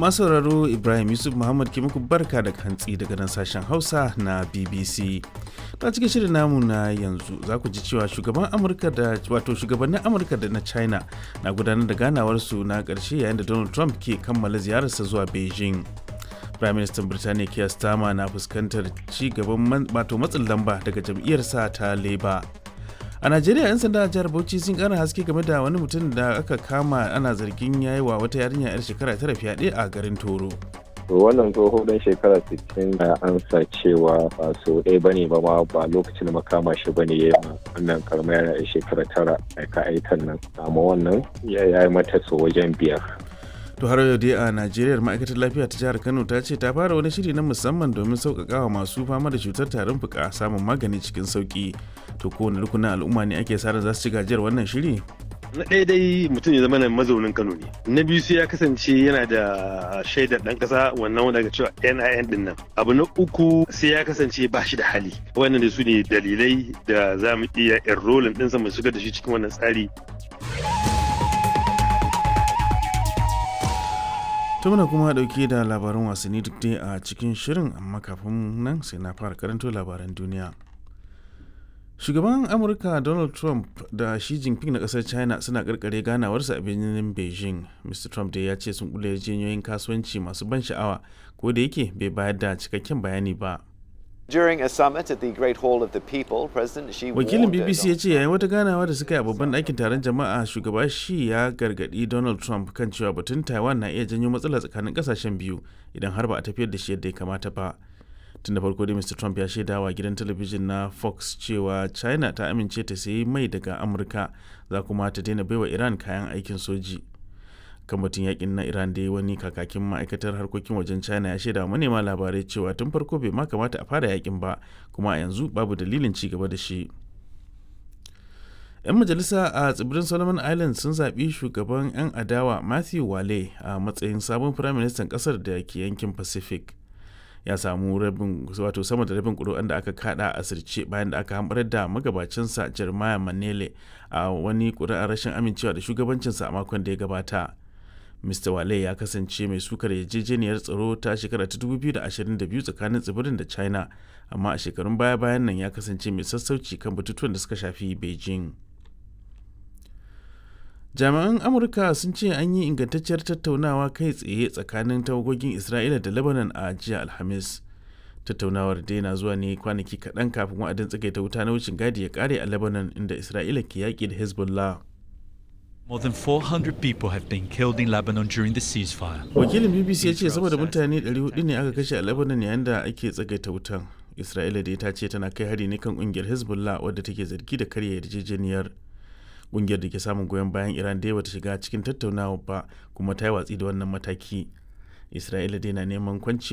masu sauraro ibrahim yusuf muhammad ke muku barka da hantsi daga nan sashen hausa na bbc ta cikin shirin namu na yanzu za ku ji cewa shugaban amurka da wato shugabannin amurka da na china na gudanar da ganawarsu na karshe yayin da donald trump ke kammala ziyararsa zuwa beijing prime minister birtaniya keir starmer na fuskantar ci gaban wato matsin lamba daga jam'iyyarsa ta labour a najeriya 'yan sanda a jihar bauchi sun kara haske game da wani mutum da aka kama ana zargin yayi wa wata yarinya 'yar shekara tara fyaɗe a garin toro wannan tsoho dan shekara 60 da ansa cewa ba so ɗaya ba ne ba ma ba lokacin da makama shi ba ne ya yi wannan karamar yana da shekara tara aika aikan nan amma wannan ya yi mata so wajen biyar to har yau dai a najeriya ma'aikatar lafiya ta jihar kano ta ce ta fara wani shiri na musamman domin sauƙaƙa wa masu fama da cutar tarin fuka samun magani cikin sauƙi to kowane rukunin al'umma ne ake sa za su ci gajiyar wannan shiri na ɗaya dai mutum ya zama na mazaunin kano ne na biyu sai ya kasance yana da shaidar ɗan ƙasa wannan wanda aka cewa nin din nan abu na uku sai ya kasance ba shi da hali wannan da su ne dalilai da za mu iya enrolling ɗinsa mu shigar da shi cikin wannan tsari to muna kuma dauke da labaran wasanni duk dai a cikin shirin amma kafin nan sai na fara karanto labaran duniya shugaban amurka donald trump da shi jinping na kasar china suna karkare ganawarsa a birnin beijing mr trump dai ya ce sun kula yarjejeniyoyin kasuwanci masu ban sha'awa ko da yake bai bayar da cikakken bayani ba During a summit at the Great Hall of the People, President Xi wakilin bbc ya ce yayin wata ganawa da suka yi a babban ɗakin taron jama'a shugaba shi ya gargaɗi donald trump kan cewa batun taiwan na iya janyo matsala tsakanin ƙasashen biyu idan har ba a tafiyar da shi yadda ya kamata ba tun da farko dai mr trump ya shaida wa gidan talabijin na fox cewa china ta amince ta sayi mai daga amurka za kuma ta daina baiwa iran kayan aikin soji kan batun yakin na iran dai wani kakakin ma'aikatar harkokin wajen china ya shaida manema labarai cewa tun farko bai ma kamata a fara yakin ba kuma a yanzu babu dalilin ci gaba da shi 'yan majalisa a tsibirin solomon islands sun zaɓi shugaban 'yan adawa matthew wale a matsayin sabon firaministan ƙasar da ke yankin pacific ya samu rabin wato sama da rabin ƙuri'an da aka kada a sirce bayan da aka hambarar da magabacinsa jeremiah manele a wani ƙuri'ar rashin amincewa da shugabancinsa a makon da ya gabata mr wale ya kasance mai sukar yarjejeniyar tsaro ta shekara ta 2022 tsakanin tsibirin da china amma a shekarun baya-bayan nan ya kasance mai sassauci kan batutuwan da suka shafi beijing jami'an amurka sun ce an yi ingantacciyar tattaunawa kai tsaye tsakanin tawagogin isra'ila da lebanon a jiya alhamis tattaunawar dai na zuwa ne kwanaki kaɗan kafin wa'adin tsagaita wuta na wucin gadi ya kare a lebanon inda isra'ila ke yaƙi da hezbollah More than 400 people have been killed in Lebanon during the ceasefire. Wakilin BBC ya ce sama da mutane 400 ne aka kashe a Lebanon yayin da ake tsagaita wutan. Isra'ila dai ta ce tana kai hari ne kan kungiyar Hezbollah wadda take zargi da karya yarjejeniyar. Kungiyar da ke samun goyon bayan Iran dai bata shiga cikin tattaunawa ba kuma ta yi watsi da wannan mataki. Isra'ila dai na neman kwanci